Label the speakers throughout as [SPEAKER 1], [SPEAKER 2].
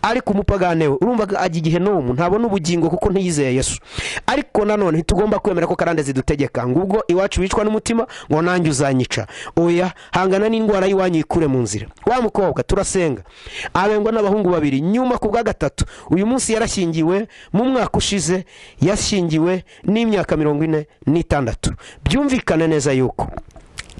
[SPEAKER 1] ariko umupagane we urumva ko ajya igihe n'ubu ntabona ubugingo kuko ntiyizeye yesu ariko nanone ntitugomba kwemera ko karande zidutegeka ngo ubwo iwacu wicwa n'umutima ngo nanjye uzanyica oya hangana n'indwara y'iwanyu ikure mu nzira wa mukobwa turasenga abengwa n'abahungu babiri nyuma ku bwa gatatu uyu munsi yarashyingiwe mu mwaka ushize yashyingiwe n'imyaka mirongo ine n'itandatu byumvikane neza yuko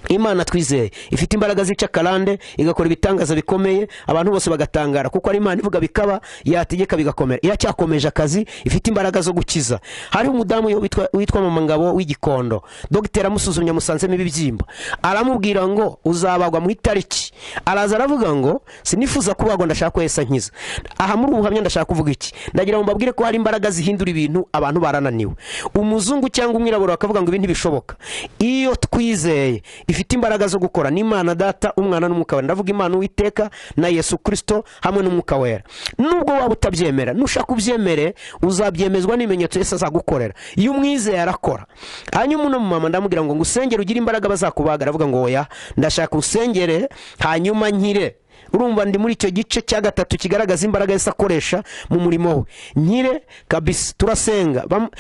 [SPEAKER 1] imana twizeye ifite imbaraga zica karande igakora ibitangaza bikomeye abantu bose bagatangara kuko ari imana ivuga bikaba yategeka bigakomera iracyakomeje akazi ifite imbaraga zo gukiza hariho umudamu witwa- witwa mama ngabo w'igikondo dogiteri amusuzumye amusanzemo ibibyimba aramubwira ngo uzabagwa mu itariki araza aravuga ngo sinifuza kubagwa ndashaka ko yesa nkiza aha muri ubu buhamya ndashaka kuvuga iki ndagira ngo mbabwire ko hari imbaraga zihindura ibintu abantu barananiwe umuzungu cyangwa umwirabura bakavuga ngo ibi ntibishoboka iyo twizeye ifite imbaraga zo gukora n'imana data umwana n'umwuka wera ndavuga imana uwiteka na yesu kirisito hamwe n'umwuka wera nubwo waba utabyemera nushaka ubyemere uzabyemezwa n'ibimenyetso yesu azagukorera iyo umwizeye arakora hanyuma uno mumama ndamubwira ngo ngusengere ugire imbaraga bazakubaga aravuga ngo oya ndashaka usengere hanyuma nkire urumva ndi muri icyo gice cya gatatu kigaragaza imbaraga yose akoresha mu murimo we nkire kabisa turasenga Bam-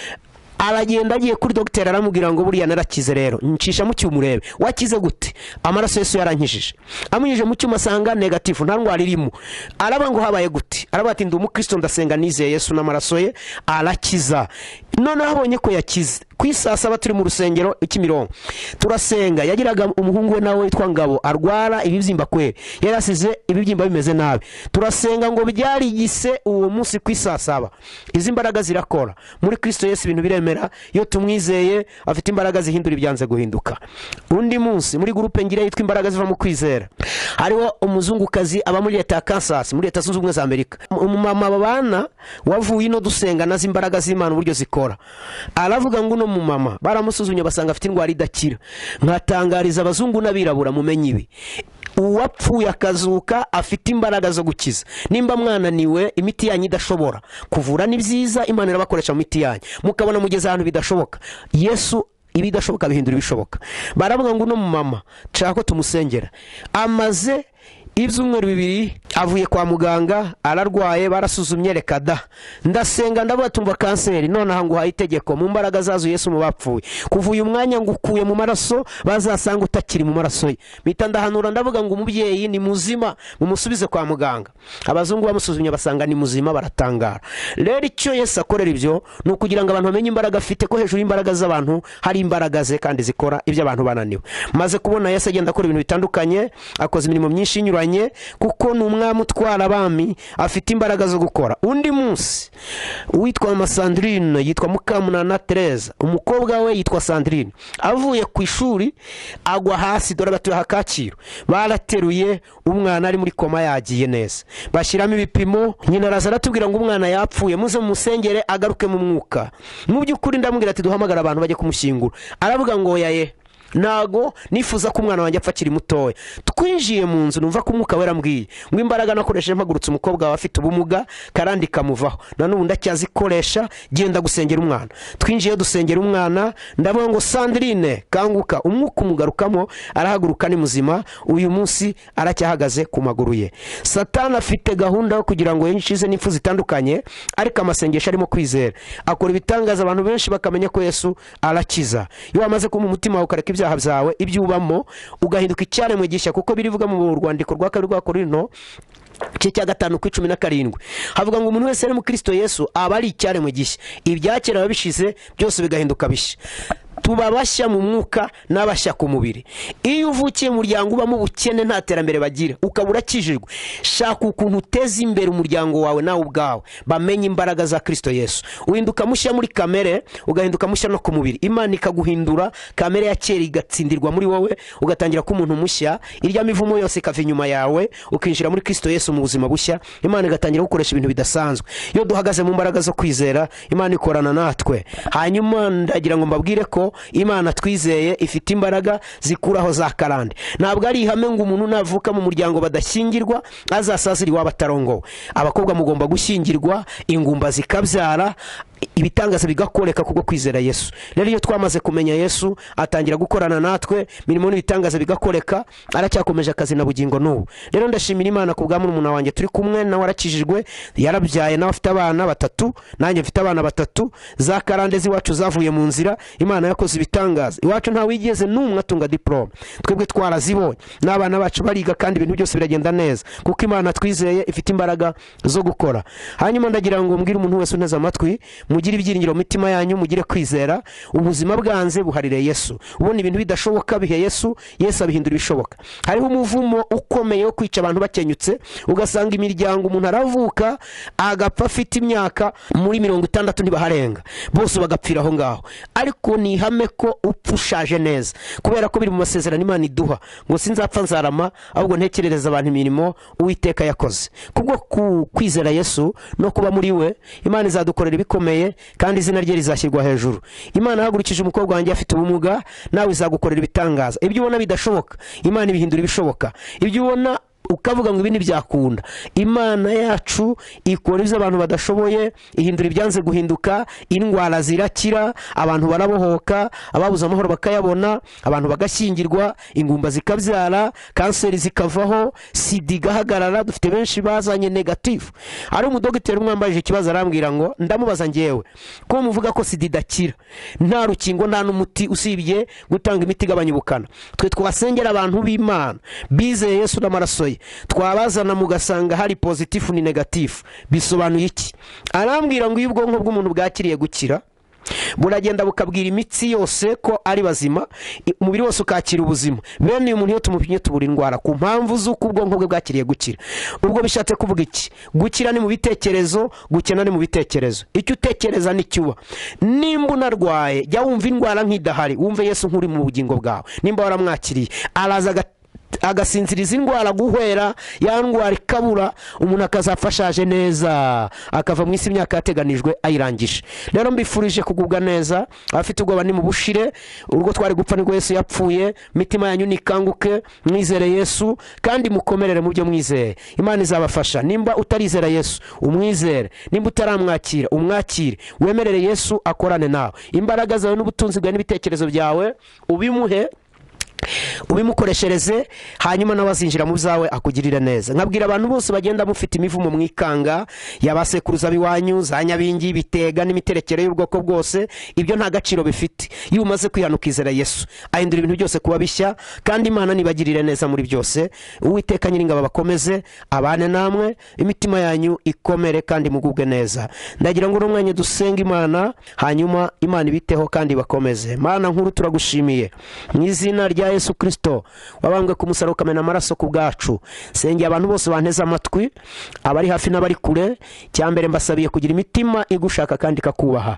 [SPEAKER 1] aragenda agiye kuri dogiteri aramubwira ngo buriya narakize rero ncisha mu cyuma urebe wakize gute amaraso yesu yarankijije amujije mu cyuma asanga negatifu nta ndwara irimo araba ngo habaye gute araba ati ndi umukristo ndasenga nizeye yesu n'amaraso ye arakiza noneho abonye ko yakize ku isaha saba turi mu rusengero i Kimironko turasenga yagiraga umuhungu we nawe witwa ngabo arwara ibibyimba kweri yari asize ibibyimba bimeze nabi turasenga ngo byarigise uwo munsi ku isaha saba izi mbaraga zirakora muri kristo yesu ibintu biremera iyo tumwizeye afite imbaraga zihindura ibyanze guhinduka undi munsi muri gurupe ngira yitwa imbaraga ziva mu kwizera hariho umuzungukazi aba muri leta ya kansas muri leta zunze ubumwe za amerika umumama babana wavuye ino dusenga nazo imbaraga z'imana uburyo zikora aravuga ngo uno mumama baramusuzumye basanga afite indwara idakira nkatangariza abazungu n'abirabura mumenye ibi uwapfuye akazuka afite imbaraga zo gukiza nimba mwananiwe imiti yanyu idashobora kuvura ni byiza imana irabakoresha mu miti yanyu mukabona mugeze ahantu bidashoboka yesu ibidashoboka bihindura ibishoboka baravuga ngo uno mumama nshaka ko tumusengera amaze ibyumweru bibiri avuye kwa muganga ararwaye barasuzumye reka da ndasenga ndavuga tumva kanseri nonaha ngo uhaye itegeko mu mbaraga zazo yesu mu bapfuye kuva uyu mwanya ngo ukuye mu maraso bazasanga utakiri mu maraso ye mpita ndahanura ndavuga ngo umubyeyi ni muzima mumusubize kwa muganga abazungu bamusuzumye basanga ni muzima baratangara rero icyo yesu akorera ibyo ni ukugira ngo abantu bamenye imbaraga afite ko hejuru y'imbaraga z'abantu hari imbaraga ze kandi zikora ibyo abantu bananiwe maze kubona yesu agenda akora ibintu bitandukanye akoze imirimo myinshi inyuranye kuko ni umwami utwara abami afite imbaraga zo gukora undi munsi uwitwa mama sandrine yitwa mukamunana tereza umukobwa we yitwa sandrine avuye ku ishuri agwa hasi dore batuye aha kacyiru barateruye umwana ari muri koma yagiye neza bashyiramo ibipimo nyina araza aratubwira ngo umwana yapfuye muze musengere agaruke mu mwuka mu by'ukuri ndamubwira ati duhamagara abantu bajye kumushyingura aravuga ngo yaye ntago nifuza ko umwana wanjye apfa akiri mutoya twinjiye mu nzu numva ko umwuka wera ambwiye ngo imbaraga nakoresheje mpagurutse umukobwa wawe afite ubumuga karandi kamuvaho na n'ubu ndacyazikoresha genda gusengera umwana twinjiye dusengera umwana ndavuga ngo sandrine kanguka umwuka umugarukamo arahaguruka ni muzima uyu munsi aracyahagaze ku maguru ye satani afite gahunda yo kugira ngo yinjize n'impfu zitandukanye ariko amasengesho arimo kwizera akora ibitangaza abantu benshi bakamenya ko yesu arakiza iyo wamaze kuma umutima wawe ukareka ibyaha byawe ibyo ubamo ugahinduka icyaremwe gishya kuko birivuga mu rwandiko rwa kabiri rwa korino igice cya gatanu ku icumi na karindwi havuga ngo umuntu wese ari mu kristo yesu aba ari icyaremwe gishya ibyakera biba bishize byose bigahinduka bishya tuba bashya mu mwuka n'abashya ku mubiri iyo uvukiye mu muryango ubamo ubukene nta terambere bagira ukaba urakijijwe shaka ukuntu uteza imbere umuryango wawe nawe ubwawe bamenye imbaraga za kristo yesu uhinduka mushya muri kamere ugahinduka mushya no ku mubiri imana ikaguhindura kamere ya kera igatsindirwa muri wowe ugatangira kuba umuntu mushya irya mivumo yose ikava inyuma yawe ukinjira muri kristo yesu mu buzima bushya imana igatangira gukoresha ibintu bidasanzwe iyo duhagaze mu mbaraga zo kwizera imana ikorana natwe hanyuma ndagira ngo mbabwire ko imana twizeye ifite imbaraga zikuraho za karande ntabwo ari ihame ngo umuntu navuka mu muryango badashyingirwa azasazira iwabo atarongowe abakobwa mugomba gushyingirwa ingumba zikabyara ibitangaza bigakoreka kubwo kwizera yesu rero iyo twamaze kumenya yesu atangira gukorana natwe mirimo n'ibitangaza bigakoreka aracyakomeje akazi na bugingo n'ubu rero ndashimira imana ku bwa murumuna wanjye turi kumwe nawe arakijijwe yarabyaye nawe afite abana batatu nanjye mfite abana batatu za karande z'iwacu zavuye mu nzira imana yakoze ibitangaza iwacu ntawe yigeze n'umwe atunga diporome twebwe twarazibonye n'abana bacu bariga kandi ibintu byose biragenda neza kuko imana twizeye ifite imbaraga zo gukora hanyuma ndagira ngo mbwire umuntu wese unteze amatwi mugire ibyiringiro mu mitima yanyu mugire kwizera ubuzima bwanze buharire yesu ubona ibintu bidashoboka bihe yesu yesu abihindura ibishoboka hariho umuvumo ukomeye wo kwica abantu bakenyutse ugasanga imiryango umuntu aravuka agapfa afite imyaka muri mirongo itandatu ntibaharenga bose bagapfira aho ngaho ariko ni ihame ko upfa ushaje neza kubera ko biri mu masezerano imana iduha ngo sinzapfa nzarama ahubwo ntekerereza abantu imirimo uwiteka yakoze kubwo ku- kwizera yesu no kuba muri we imana izadukorera ibikomeye kandi izina rye rizashyirwa hejuru imana ihagurukije umukobwa wanjye afite ubumuga nawe izagukorera ibitangaza ibyo ubona bidashoboka imana ibihindura ibishoboka ibyo ubona ukavuga ngo ibindi byakunda imana yacu ikora ibyo abantu badashoboye ihindura ibyanze guhinduka indwara zirakira abantu barabohoka ababuze amahoro bakayabona abantu bagashyingirwa ingumba zikabyara kanseri zikavaho sida igahagarara dufite benshi bazanye negatifu ari umudogiteri umwe wambaje ikibazo arambwira ngo ndamubaza ngewe ko muvuga ko sida idakira nta rukingo nta n'umuti usibye gutanga imiti igabanya ubukana twe twasengera abantu b'imana bizeye yesu n'amaraso ye twabazana mugasanga hari pozitifu ni negatifu bisobanuye iki arambwira ngo iyo ubwonko bw'umuntu bwakiriye gukira buragenda bukabwira imitsi yose ko ari bazima i- umubiri wose ukakira ubuzima bene uyu muntu iyo tumupimye tubura indwara ku mpamvu z'uko ubwonko bwe bwakiriye gukira ubwo bishatse kuvuga iki gukira ni mu bitekerezo gukena ni mu bitekerezo icyo utekereza nicyo uba nimba unarwaye jya wumva indwara nk'idahari wumve yesu nk'uri mu bugingo bwawe nimba waramwakiriye araza aga agasinziriza indwara guhwera ya ndwara ikabura umuntu akazapfa ashaje neza akava mu isi imyaka yateganijwe ayirangije rero mbifurije kugubwa neza abafite ubwoba ni mu bushire urwo twari gupfa nibwo yesu yapfuye imitima yanyu nikanguke mwizere yesu kandi mukomerere mu byo mwizeye imana izabafasha nimba utarizera yesu umwizere nimba utaramwakira umwakire wemerere yesu akorane nawe imbaraga zawe n'ubutunzi bwawe n'ibitekerezo byawe ubimuhe ubimukoreshereze hanyuma nawe azinjira mu byawe akugirire neza nkabwira abantu bose bagenda mufite imivumo mu ikanga yabasekuruza biwanyu za nyabingi bitega n'imiterekere y'ubwoko bwose ibyo nta gaciro bifite iyo umaze kwihana ukizera yesu ahindura ibintu byose kuba bishya kandi imana nibagirire neza muri byose uwiteka nyiringabo abakomeze abane namwe imitima yanyu ikomere kandi mugubwe neza ndagira ngo n'umwanya dusenga imana hanyuma imana ibiteho kandi bakomeze mana nkuru turagushimiye mu izina rya yesu kirisito wabambwe ku musaraba ukamena amaraso ku bwacu sengera abantu bose banteze amatwi abari hafi n'abari kure cyambere mbasabiye kugira imitima igushaka kandi ikakubaha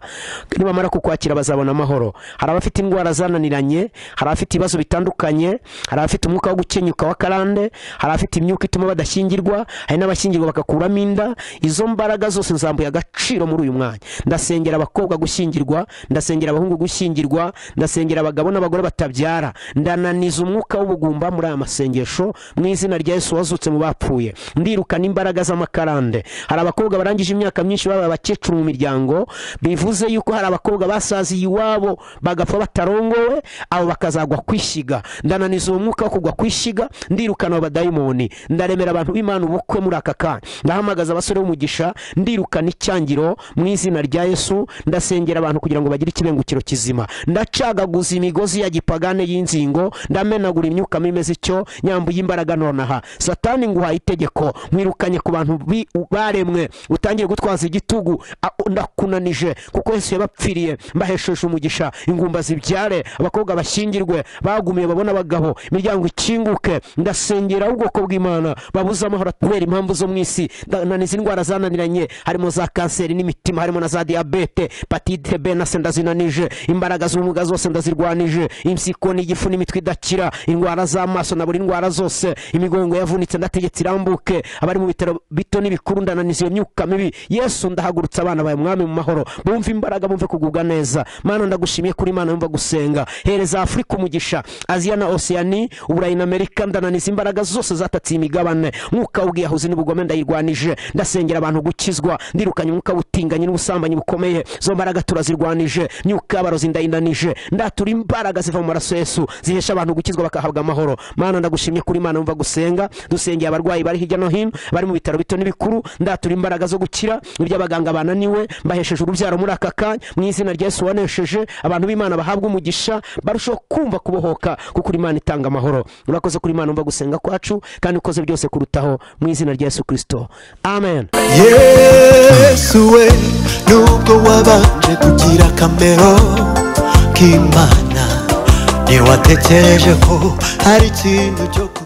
[SPEAKER 1] nibamara kukwakira bazabona amahoro hari abafite indwara zananiranye hari abafite ibibazo bitandukanye hari abafite umwuka wo gukenyuka wa karande hari abafite imyuka ituma badashyingirwa hari n'abashyingirwa bagakuramo inda izo mbaraga zose nzambuye agaciro muri uyu mwanya ndasengera abakobwa gushyingirwa ndasengera abahungu gushyingirwa ndasengera abagabo n'abagore batabyara ndananiza umwuka w'ubugumba muri aya masengesho mu izina rya yesu wazutse mu bapfuye ndirukana imbaraga z'amakarande hari abakobwa barangije imyaka myinshi baba abakecuru mu miryango bivuze yuko hari abakobwa basaziye iwabo bagapfa batarongowe abo bakazagwa kwishyiga ndananiza uwo mwuka wo kugwa kwishyiga ndirukana abo badayimoni ndaremera abantu b'imana ubukwe muri aka kanya ndahamagaza abasore b'umugisha ndirukana icyangiro mu izina rya yesu ndasengera abantu kugira ngo bagire ikibengukiro kizima ndacagaguza imigozi ya gipagane y'inzingo ndamenagura imyuka mibi imeze ityo nyambuye imbaraga nonaha satani nguhaye itegeko mwirukanye ku bantu bi- baremwe utangiye gutwaza igitugu a- ndakunanije kuko yesu yabapfiriye mbahesheje umugisha ingumba zibyare abakobwa bashyingirwe bagumiye babona abagabo imiryango ikinguke ndasengera ubwoko bw'imana babuze amahoro kubera impamvu zo mu isi naniza indwara zananiranye harimo za kanseri n'imitima harimo na za diyabete patite b na se ndazinanije imbaraga z'ubumuga zose ndazirwanije impyiko n'igifu n'imitwe idakira indwara z'amaso na buri ndwara zose imigongo yavunitse ndategetse irambuke abari mu bitaro bito n'ibikuru ndananiza iyo myuka mibi yesu ndahagurutse abana bawe mwami mu mahoro bumve imbaraga bumve kugubwa neza mana ndagushimiye kuri mana yumva gusenga hereza afurika umugisha aziya na osiyani uburayi na amerika ndananiza imbaraga zose zatatse imigabane mwuka w'ubwiyahuzi n'ubugome ndayirwanije ndasengera abantu gukizwa ndirukanye umwuka w'ubutinganyi n'ubusambanyi bukomeye zo mbaraga turazirwanije myuka y'abarozi ndayinanije ndatura imbaraga ziva mu maraso yesu zihesha abantu gukizwa bakahabwa amahoro mana ndagushimye kuri mana yumva gusenga dusengeye abarwayi bari hirya no hino bari mu bitaro bito n'ibikuru ndatura imbaraga zo gukira iby'abaganga bananiwe mbahesheje urubyaro muri aka kanya mu izina rya yesu wanesheje abantu b'imana bahabwa umugisha barushaho kumva kubohoka kuko imana itanga amahoro urakoze kuri imana yumva gusenga kwacu kandi ukoze byose kurutaho mu izina rya yesu kirisito amen
[SPEAKER 2] yesu we nubwo wabanje kugira akamero k'imana ntiwatekereje ko hari ikintu cyo ku